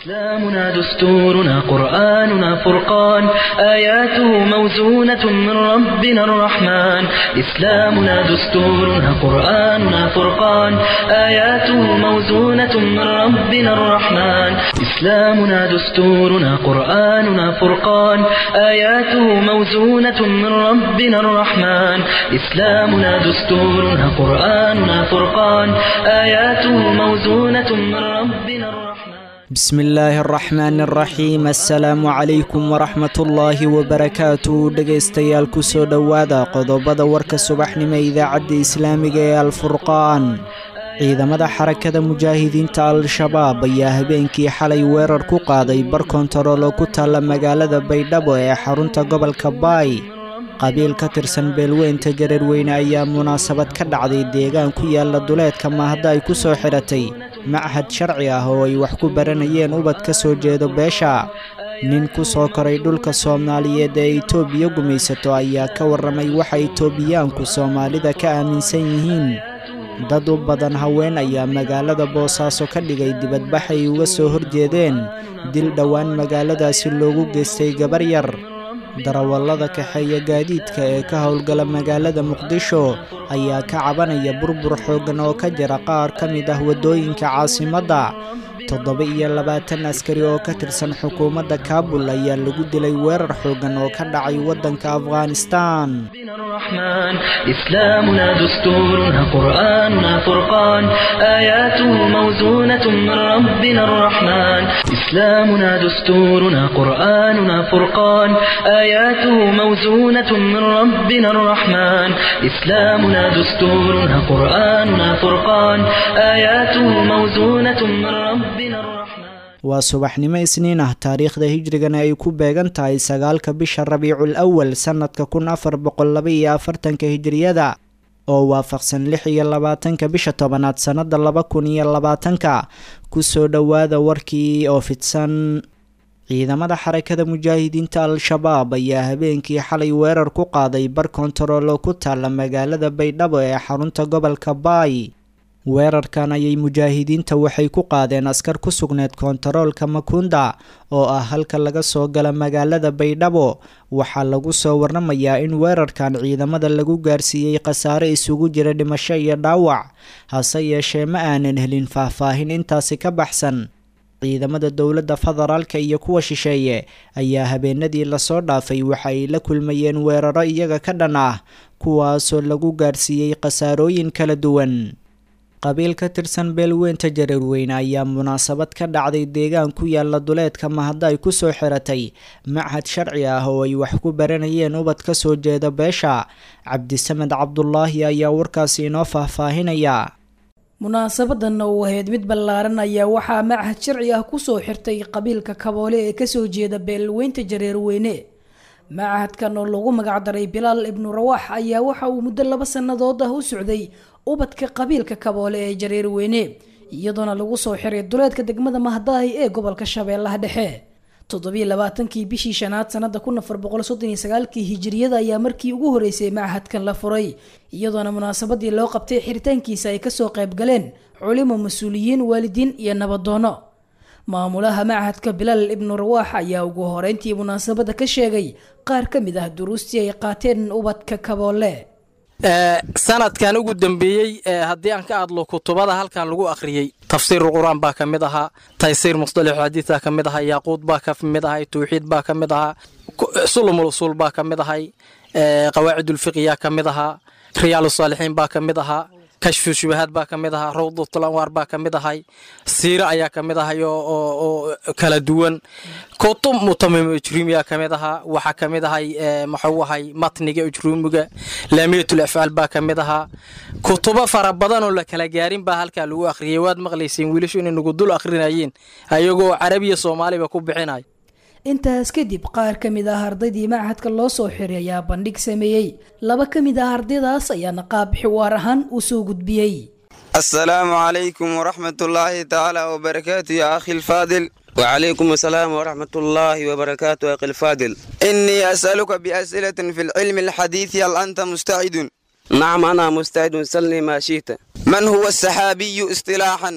إسلامنا دستورنا قرآننا فرقان آياته موزونة من ربنا الرحمن إسلامنا دستورنا قرآننا فرقان آياته موزونة من ربنا الرحمن إسلامنا دستورنا قرآننا فرقان آياته موزونة من ربنا الرحمن إسلامنا دستورنا قرآننا فرقان آياته موزونة من ربنا الرحمن بسم illaahi araxmaan araxiim assalaamu calaykum waraxmatullaahi wabarakaatu dhegaystayaal kusoo dhowaada qodobada warka subaxnimo idaacadda islaamiga ee alfurqaan ciidamada xarakada mujaahidiinta al-shabaab ayaa habeenkii xalay weerar ku qaaday bar kontaroolo ku taalla magaalada baydhabo ee xarunta gobolka baay qabiil ka tirsan beelweynta jareerweyne ayaa munaasabad ka dhacday deegaan ku yaalla duleedka maahda ay ku soo xidhatay machad sharci ah oo ay wax ku baranayeen ubad ka soo jeedo beesha nin ku soo koray dhulka soomaaliyeed ee itoobiya gumaysato ayaa ka warramay waxa itoobiyaanku soomaalida ka aaminsan yihiin dad u badan haween ayaa magaalada boosaaso ka dhigay dibadbax ay uga soo horjeedeen dil dhowaan magaaladaasi loogu geystay gabar yar darawallada kaxeeya gaadiidka ee ka howlgala magaalada muqdisho ayaa ka cabanaya burbur xooggan oo ka jira qaar ka mid ah waddooyinka caasimadda toddoba iyo labaatan askari oo ka tirsan xukuumadda kaabul ayaa lagu dilay weerar xooggan oo ka dhacay waddanka afghanistan الرحمن إسلامنا دستورنا قرآننا فرقان آياته موزونة من ربنا الرحمن إسلامنا دستورنا قرآننا فرقان آياته موزونة من ربنا الرحمن إسلامنا دستورنا قرآننا فرقان آياته موزونة من ربنا الرحمن waa subaxnimo isniin ah taariikhda hijrigana ay ku beegan tahay sagaalka bisha rabiicul awal sannadka kun afar boqol laba iyo afartanka hijriyada oo waafaqsan lix iyo labaatanka bisha tobanaad sannada laba kun iyo labaatanka kusoo dhowaada warkii oo fidsan ciidamada xarakada mujaahidiinta al-shabaab ayaa habeenkii xalay weerar ku qaaday bar kontaroolo ku taalla magaalada baydhabo ee xarunta gobolka baay weerarkan ayay mujaahidiinta waxay ku qaadeen askar ku sugneed kontaroolka makunda oo ah halka laga soo gala magaalada baydhabo waxaa lagu soo waramayaa in weerarkan ciidamada lagu gaarsiiyey khasaare isugu jira dhimasho iyo dhaawac hase yeeshee ma aanan helin faahfaahin intaasi ka baxsan ciidamada dowladda federaalka iyo kuwa shisheeye ayaa habeenadii lasoo dhaafay waxa ay la kulmayeen weeraro iyaga ka dhan ah kuwaasoo lagu gaarsiiyey khasaarooyin kala duwan qabiil ka tirsan beelweynta jareerweyne ayaa munaasabad ka dhacday deegaan ku yaalla duleedka mahadda ay ku soo xiratay machad sharci ah oo ay wax ku baranayeen ubad ka soo jeeda beesha cabdisamed cabdulaahi ayaa warkaasi inoo faahfaahinaya munaasabadan uu ahayd mid ballaaran ayaa waxaa machad sharci ah kusoo xirtay qabiilka kaboole ee kasoo jeeda beelweynta jareerweyne machadkan oo lagu magacdaray bilaal ibnu rawaax ayaa waxa uu muddo laba sannadood ah u socday ubadka qabiilka kaboole ee jareerweyne iyadoona lagu soo xiray duleedka degmada mahdaahi ee gobolka shabeellaha dhexe toddobiyo labaatankii bishii shanaad sanada kun afar boqol soddon iyo sagaalkii hijiriyada ayaa markii ugu horeysay machadkan la furay iyadoona munaasabadii loo qabtay xiritaankiisa ay kasoo qayb galeen culimo mas-uuliyiin waalidiin iyo nabadoono maamulaha machadka bilaal ibnu rawaax ayaa ugu horeyntii munaasabada ka sheegay qaar ka mid ah duruustii ay qaateen ubadka kaboole sanadkan ugu dambeeyey haddii aan ka hadlo kutubada halkan lagu akhriyey tafsiiru qur-aan baa ka mid ahaa taysiir musdalixu xadiidbaa ka mid ahaa yaaquud baa ka mid ahay tawxiid baa ka mid ahaa sulumul usuul baa ka mid ahay qawaacidulfiqyaa ka mid ahaa riyaalu saalixiin baa ka mid ahaa kashfu shubahaad baa ka mid ahaa rawdatul anwaar baa ka mid ahay siire ayaa ka mid ahay oo kala duwan kutub mutamim ujruumiyaa ka mid ahaa waxaa ka mid ahay maxuu ahay matniga ujruumiga laamiyatul afcaal baa ka mid ahaa kutubo fara badan oo la kala gaarin baa halkaa lagu akhriyay waad maqlayseen wiilashu inay nagu dul akhrinayeen ayagoo carabiya soomaaliba ku bixinay intaas kadib qaar ka mid ah ardaydii machadka loo soo xiray ayaa bandhig sameeyey laba ka mid ah ardaydaas ayaana qaab xiwaar ahaan u soo gudbiyey السلام عليكم ورحمة الله تعالى وبركاته يا أخي الفاضل وعليكم السلام ورحمة الله وبركاته يا أخي الفاضل إني أسألك بأسئلة في العلم الحديث هل أنت مستعد؟ نعم أنا مستعد سلني ما شئت من هو السحابي اصطلاحا؟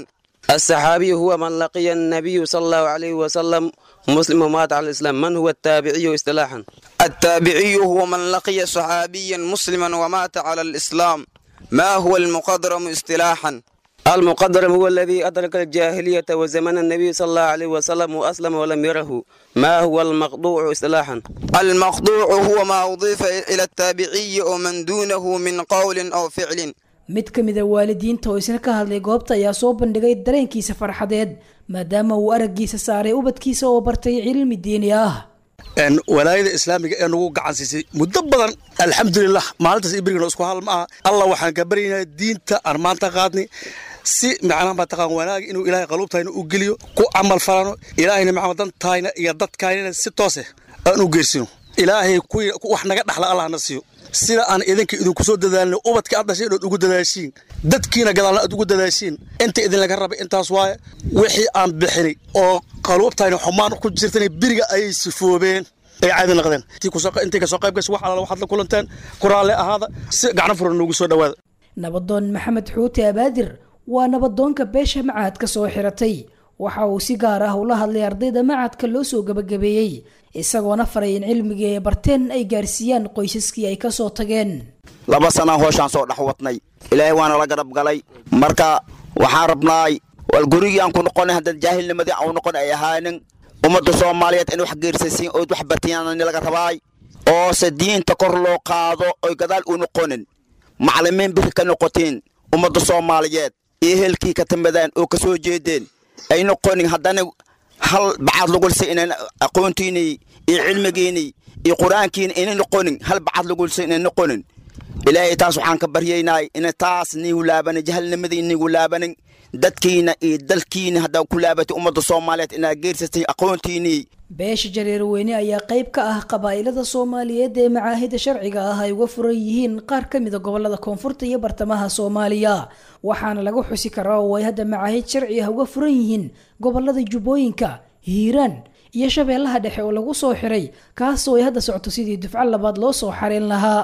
الصحابي هو من لقي النبي صلى الله عليه وسلم مسلم ومات على الإسلام من هو التابعي اصطلاحا التابعي هو من لقي صحابيا مسلما ومات على الإسلام ما هو المقدرم اصطلاحا المقدرم هو الذي أدرك الجاهلية وزمن النبي صلى الله عليه وسلم وأسلم ولم يره ما هو المقطوع اصطلاحا المقطوع هو ما أضيف إلى التابعي ومن دونه من قول أو فعل mid ka mida waalidiinta oo isna ka hadlay goobta ayaa soo bandhigay dareenkiisa farxadeed maadaama uu araggiisa saaray ubadkiisa oo bartay cilmi diini ah walaayada islaamiga ee nagu gacan siisay muddo badan alxamdulilah maalintaas ibrigana isku hal ma aha allah waxaan ka baryaynaa diinta aan maanta qaadnay si macnaha mataqaan wanaag inuu ilaahay qaluubtayna u geliyo ku camal falano ilaahayna macama dantayna iyo dadkaynana si toose aan u geersino ilaahay kuwii wax naga dhaxla allahna siiyo sida aan idinka idinku soo dadaalno ubadka aad dhashay inaad ugu dadaashiin dadkiina gadaalna aad ugu dadaashiin inta idinlaga rabay intaas waaye wixii aan bixinay oo qaluubtayna xumaan ku jirtana biriga ayay sifoobeen ay caadi noqdeen intay kasoo qayb gashay wax alaala waxaad la kulanteen kuraalle ahaada si gacno furan noogu soo dhowaada nabadoon maxamed xuuti abaadir waa nabadoonka beesha macahadka soo xiratay waxa uu si gaar ah ula hadlay ardayda macadka loo soo gabagabeeyey isagoona faray in cilmigii ay barteen ay gaarsiiyaan qoysaskii ay ka soo tageen laba sanaan hooshaan soo dhex wadnay ilaahay waana la garab galay marka waxaan rabnaay wal gurigii aan ku noqonay haddaan jaahilnimadii aan u noqon ay ahaanin ummadda soomaaliyeed in wax geersasiin ood wax bartiyaan laga rabaay oo se diinta kor loo qaado oy gadaal u noqonin maclimiin biri ka noqotiin ummadda soomaaliyeed iyo helkii ka timadaan oo ka soo jeedeen ay noqonin haddana hal bacad lagulsa inaan aqoontiinii iyo cilmigiinii iyo qur-aankiina inay noqonin hal bacad lagulsa inay noqonin ilaahay taas waxaan ka baryaynaay ina taas niigu laabanin jahalnimadii niigu laabanin dadkiina iyo dalkiina haddaa ku laabatay ummadda soomaaliyeed inaad geersatay aqoontiinii beesha jareerweyne ayaa qayb ka ah qabaa'ilada soomaaliyeed ee macaahida sharciga ah ay uga furan yihiin qaar ka mida gobolada koonfurta iyo bartamaha soomaaliya waxaana lagu xusi karaa oo ay hadda macaahid sharci ah uga furan yihiin gobolada jubbooyinka hiiraan iyo shabeellaha dhexe oo lagu soo xiray kaasoo ay hadda socto sidii dufco labaad loo soo xareen lahaa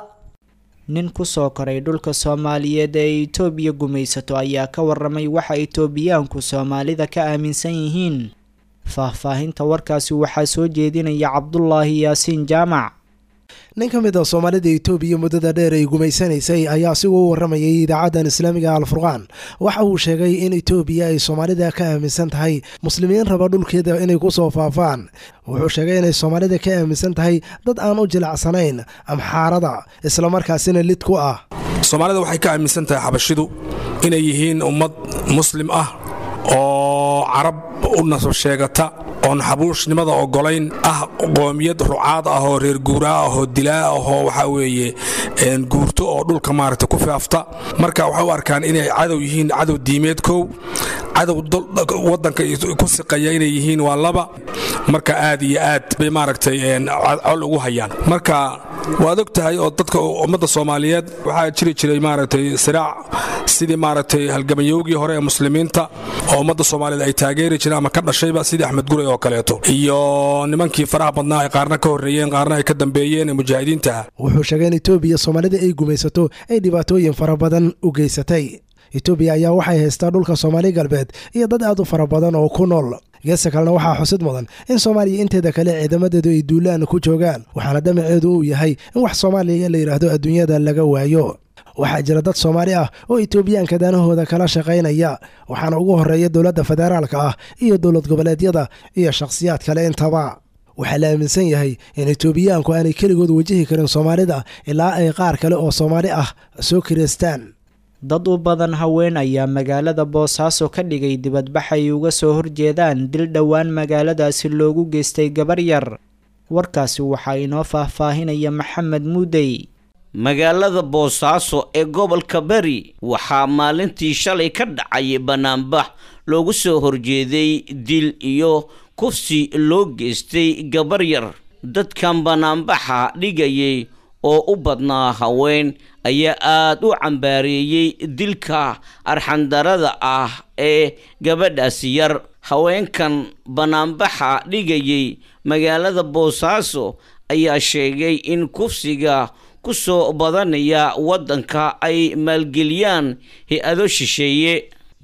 nin kusoo koray dhulka soomaaliyeed ee itoobiya gumaysato ayaa ka waramay waxa itoobiyaanku soomaalida ka aaminsan yihiin faahfaahinta warkaasi waxaa soo jeedinaya cabdulaahi yaasiin jaamac nin ka mid a soomaalida itoobiya muddada dheer ay gumaysanaysay ayaa asigoo u waramayay idaacaddan islaamiga alfurqaan waxa uu sheegay in itoobiya ay soomaalida ka aaminsan tahay muslimiin raba dhulkeeda inay ku soo faafaan wuxuu sheegay inay soomaalida ka aaminsan tahay dad aan u jilacsanayn amxaarada islamarkaasina lid ku ah soomaalida waxay ka aaminsan tahay xabashidu inay yihiin ummad muslim ah oo carab u nasab sheegata oon xabuushnimada ogolayn ah qoomiyad rucaad ah oo reer guuraa ah oo dilaa ah oo waxaa weeye guurto oo dhulka maaragta ku faafta marka waxay u arkaan inay cadow yihiin cadow diimeed kow cadow waddanka ku siqaya inay yihiin waa laba marka aad iyo aad bay maaragtay col ugu hayaan marka waad og tahay oo dadka ummadda soomaaliyeed waxaa jiri jiray maaragtay siraac sidii maaragtay halgamayowgii hore ee muslimiinta oo ummadda soomaaliyeed ay taageeri jireen ama ka dhashayba sidii axmed guray oo kaleeto iyo nimankii faraha badnaa ay qaarna ka horreeyeen qaarna ay ka dambeeyeen ee mujaahidiinta ah wuxuu sheegay in itoobiya soomaalida ay gumaysato ay dhibaatooyin fara badan u geysatay itoobiya ayaa waxay haystaa dhulka soomaali galbeed iyo dad aad u fara badan oo ku nool geesta kalena waxaa xusid mudan in soomaaliya inteeda kale ciidamadeedu ay duulaan ku joogaan waxaana damaceedu uu yahay in wax soomaaliya la yidhaahdo adduunyada laga waayo waxaa jira dad soomaali ah oo itoobiyaanka danahooda kala shaqaynaya waxaana ugu horeeya dowladda federaalka ah iyo dowlad goboleedyada iyo shakhsiyaad kale intaba waxaa la aaminsan yahay in itoobiyaanku aanay keligood wajihi karin soomaalida ilaa ay qaar kale oo soomaali ah soo kireystaan dad u badan haween ayaa magaalada boosaaso ka dhigay dibadbax ay uga soo horjeedaan dil dhowaan magaaladaasi loogu geystay gabar yar warkaasi waxaa inoo faahfaahinaya maxamed muudey magaalada boosaaso ee gobolka beri waxaa maalintii shalay ka dhacay bannaanbax loogu soo horjeeday dil iyo kufsi loo geystay gabar yar dadkan bannaanbaxa dhigayay oo u badnaa haween ayaa aada u cambaareeyey dilka arxandarada ah ee gabadhaasi yar haweenkan bannaanbaxa dhigayay magaalada boosaaso ayaa sheegay in kufsiga ku soo badanaya waddanka ay maalgeliyaan hay-ado shisheeye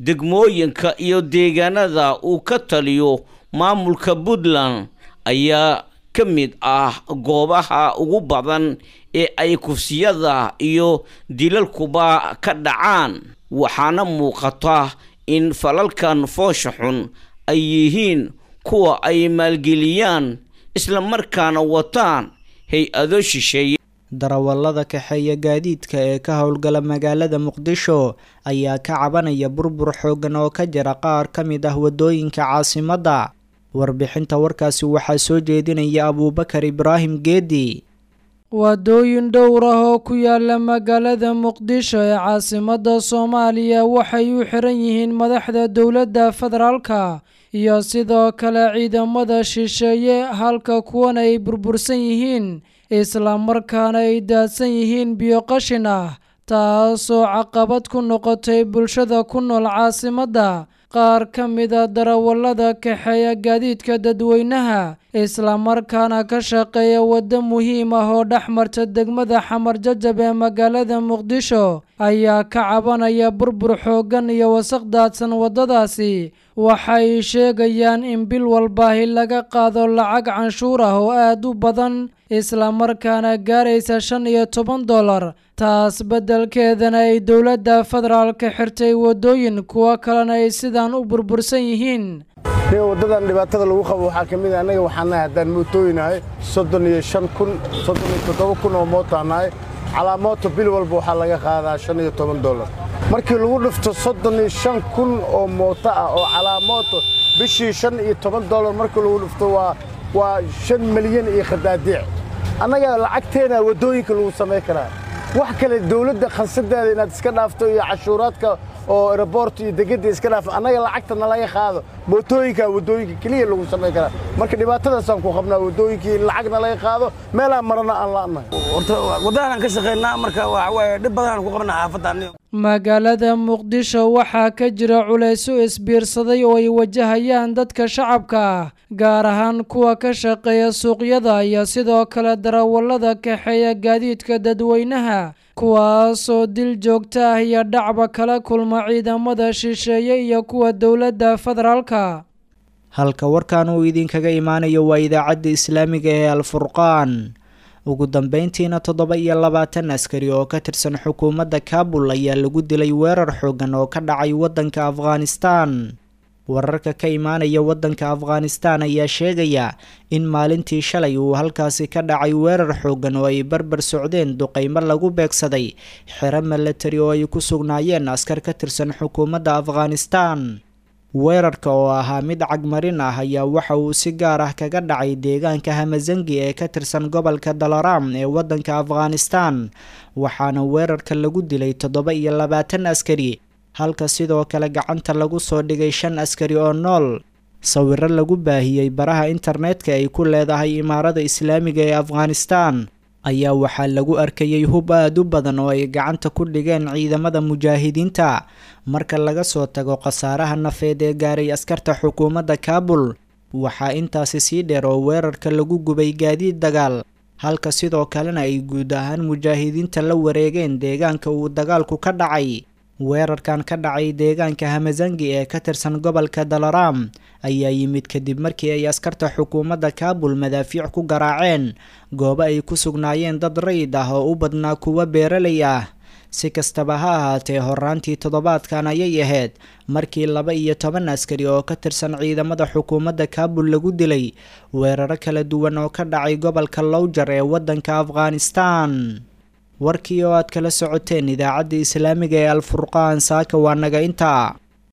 degmooyinka iyo deegaanada uu ka taliyo maamulka puntland ayaa ka mid ah goobaha ugu badan ee ay kufsiyada iyo dilalkuba ka dhacaan waxaana muuqata in falalkan foosha xun ay yihiin kuwa ay maalgeliyaan islamarkaana wataan hay-ado shisheeye darawallada kaxeeya gaadiidka ee ka howlgala magaalada muqdisho ayaa ka cabanaya burbur xooggan oo ka jira qaar ka mid ah waddooyinka caasimadda warbixinta warkaasi waxaa soo jeedinaya abuubakar ibraahim geedi waddooyin dhowr ah oo ku yaala magaalada muqdisho ee caasimadda soomaaliya waxay u xiran yihiin madaxda dowladda federaalka iyo sidoo kale ciidamada shisheeye halka kuwana ay burbursan yihiin islamarkaana ay daadsan yihiin biyo qashin ah taasoo caqabad ku noqotay bulshada ku nool caasimadda qaar ka mida darawallada kaxeeya gaadiidka dadweynaha islamarkaana ka shaqeeya waddo muhiim ah oo dhex marta degmada xamar jajab ee magaalada muqdisho ayaa ka cabanaya burbur xooggan iyo wasaq daadsan waddadaasi waxay sheegayaan in bil walbaahi laga qaado lacag canshuur ah oo aad u badan islamarkaana gaaraysa shan iyo toban dollar taas beddelkeedana ay dowladda federaalka xirtay waddooyin kuwo kalena ay sidaan u burbursan yihiin waddadan dhibaatada lagu qabo waxaa ka mid a annaga waxaan nahay haddaan mootooyinahay soddon iyo shan kun soddon iyo toddoba kun oo mootaan nahay calaa mooto bil walba waxaa laga qaadaa shan iyo toban dollar markii lagu dhifto soddon iyo shan kun oo mooto ah oo calaa mooto bishii shan iyo toban dollar markii lagu dhifto waa waa shan milyan iyo khadaadiic annaga lacagteena waddooyinka lagu samayn karaa wax kale dawladda khansadeeda inaad iska dhaafto iyo cashuuraadka oo aeroboort iyo degedda iska dhaafo annaga lacagta nalaga qaado mootooyinka waddooyinka keliya lagu samayn karaa marka dhibaatadaasaan ku qabnaa waddooyinkii in lacag nalaga qaado meelaan marana aan la'nahay horta waddadaanaan ka shaqaynaa marka waxa waaye dhib badanaan ku qabnaa xaafadda magaalada muqdisho waxaa ka jira culayso isbiirsaday oo ay wajahayaan dadka shacabka ah gaar ahaan kuwa ka shaqeeya suuqyada iyo sidoo kale darawallada kaxeeya gaadiidka dadweynaha kuwaasoo dil joogto ah iyo dhacba kala kulma ciidamada shisheeye iyo kuwa dowladda federaalka halka warkan uu idinkaga imaanayo waa idaacadda islaamiga ee alfurqaan ugu dambeyntiina toddoba iyo labaatan askari oo ka tirsan xukuumadda kaabul ayaa lagu dilay weerar xoogan oo ka dhacay waddanka afghanistan wararka ka imaanaya waddanka afghanistan ayaa sheegaya in maalintii shalay uu halkaasi ka dhacay weerar xoogan oo ay barbar socdeen duqeymo lagu beegsaday xero milatari oo ay ku sugnaayeen askar ka tirsan xukuumadda afghanistan weerarka oo ahaa mid cagmarin ah ayaa waxa uu si gaar ah kaga dhacay deegaanka hamazangi ee ka tirsan gobolka dalaram ee waddanka afghanistan waxaana weerarka lagu dilay toddoba iyo labaatan askari halka sidoo kale gacanta lagu soo dhigay shan askari oo nool sawiro lagu baahiyey baraha internetka ay ku leedahay imaarada islaamiga ee afghanistan ayaa waxaa lagu arkayay hub aad u badan oo ay gacanta ku dhigeen ciidamada mujaahidiinta marka laga soo tago khasaaraha nafeed ee gaaray askarta xukuumadda kaabul waxaa intaasi sii dheer oo weerarka lagu gubay gaadiid dagaal halka sidoo kalena ay guud ahaan mujaahidiinta la wareegeen deegaanka uu dagaalku ka dhacay weerarkan ka dhacay deegaanka hamazangi ee ka tirsan gobolka dalaram ayaa yimid kadib markii ay askarta xukuumadda kaabul madaafiic ku garaaceen goobo ay ku sugnaayeen dad rayid ah oo u badnaa kuwa beeralay ah si kastaba ha ahaatee horaantii toddobaadkan ayay ahayd markii laba iyo toban askari oo ka tirsan ciidamada xukuumadda kaabul lagu dilay weeraro kala duwan oo ka dhacay gobolka lowjar ee waddanka afghanistan warkii oo aad kala socoteen idaacadda islaamiga ee alfurqaan saaka waa naga intaa